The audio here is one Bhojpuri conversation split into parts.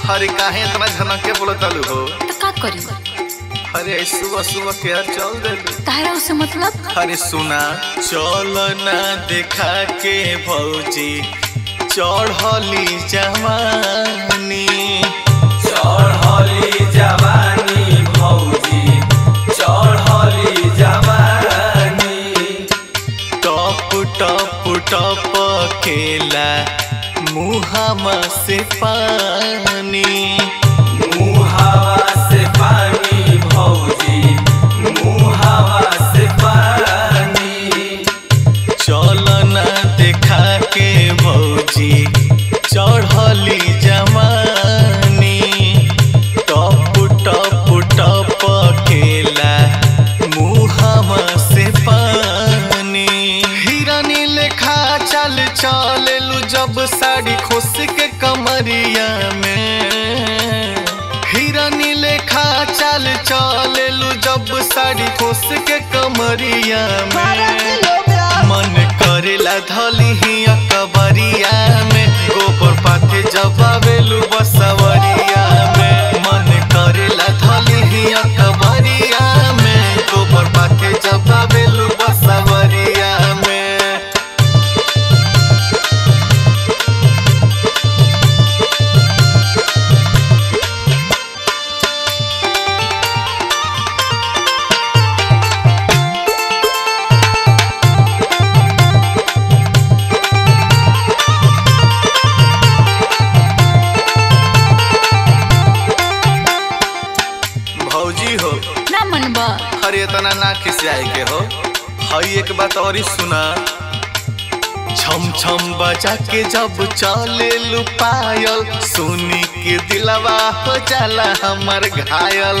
अरे काहे इतना झनक के बोलतालू हो तो का करी अरे सुबह सुबह के यार चल दे तारा उसे मतलब अरे सुना चल ना देखा के भौजी चढ़ली जवानी चढ़ली जवानी भौजी चढ़ली जवानी टप टप टप केला मुहामा से पानी मुहावा से पानी भौजी मुहावा से पानी चल ना देखा के भौजी चढ़ली जवानी टप टप टप केला मुहामा से पानी हिरानी लेखा चल चलेलू जब साड़ी खोस के कमरिया में हिरानी लेखा चल चलेलू जब साड़ी खोस के कमरिया में मन करेला धली ही अकबरिया में गोबर पाथे जबावेलू बसवरिया में मन करेला धली ही अकबरिया में गोबर पाथे जबावेलू बसवरिया में भौजी हो ना मनबा अरे इतना ना खिसियाए के हो हई एक बात और ही सुना छम छम बजा के जब चले लुपायल सुनी के दिलवा हो जाला हमर घायल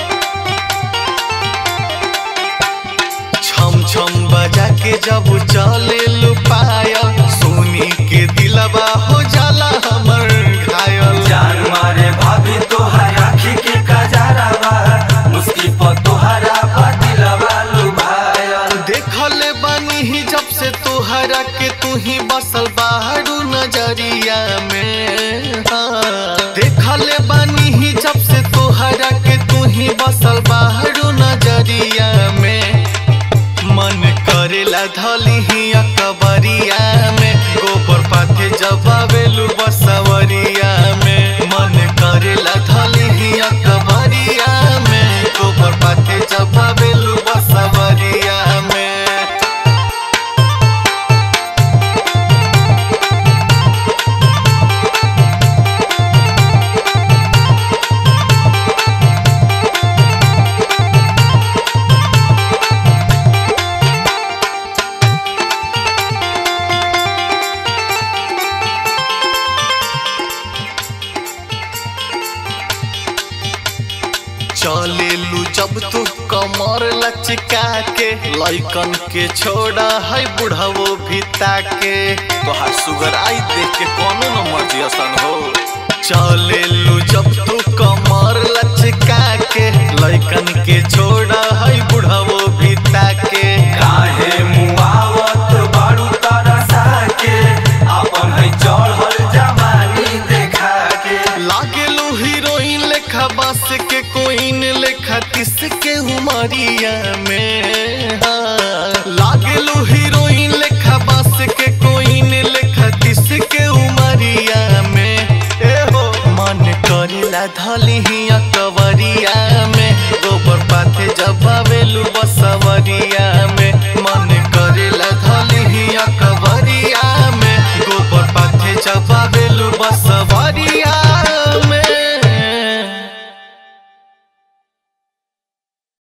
छम छम बजा के जब चले लुपायल सुनी के दिलवा हो जाला हमर घायल जान मारे भाभी तोहर आखी के कजरावा मुस्की पर तोहरा बदिलवा लुभायल देखले बानी ही जब से तोहरा के तू ही बसल बाहरू नजरिया में हाँ। देखले बानी ही जब से तोहरा के तू ही बसल बाहरू नजरिया में मन करेला धली ही अकबरिया में गोबर पाथे जबावेलू बसवरिया में मन करेला धली ही अकबरिया में गोबर पाथे जबावेलू बसवरिया में चलेलू जब तू कमर लचका के लइकन के छोड़ा है बुढ़ावो भिता के तोहार सुगर आई देख के कोनो न मर्जी असन हो चलेलू जब तू कमर लचका के लइकन के छोड़ा है बुढ़ावो भिता के काहे मुआवत बारू तरसा के अपन है चढ़ल जवानी देखा के लागेलू हीरोइन लेखा बास के कोइन लेखा किस के उमरिया में